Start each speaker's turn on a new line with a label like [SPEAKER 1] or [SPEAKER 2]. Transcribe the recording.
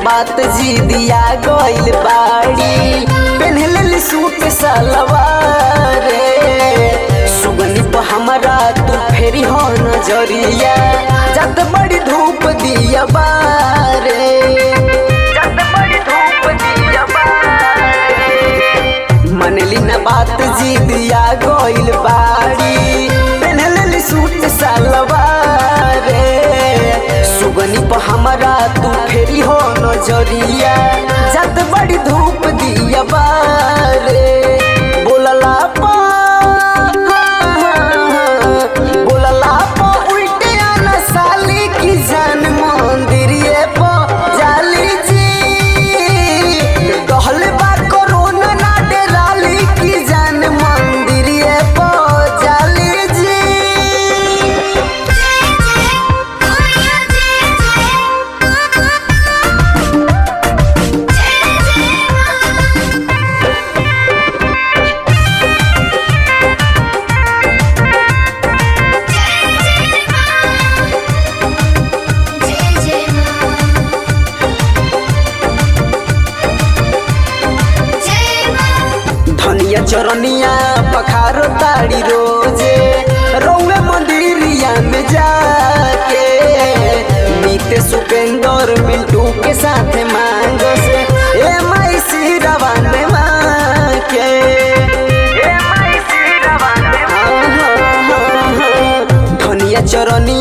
[SPEAKER 1] बात जी दिया गइल बाड़ी पेन्हले सूट सलवार सुगनी पर हमरा तू फेरी हो नजरिया जत बड़ी धूप दिया बारे जत बड़ी धूप दिया बारे मनली न बात जी दिया गइल बाड़ी पेन्हले सूट सलवार सुगनी पर हमरा तू फेरी हो नजरिया जत बड़ी धूप दिया बारे बोलला पा बोलला पा उल्टे आना साली की जान मंदिरिए पा जाली जी कहल बा कोरोना ना डेराली की जान मंदिरिए पा जाली जी धनिया चरनिया पखारो ताड़ी रोजे रौवे मंदिरिया में जाके नीते सुपेंदर मिंटू के साथ मांगो से ए माई सिरवा ने माके ए माई सिरवा ने धनिया चरनी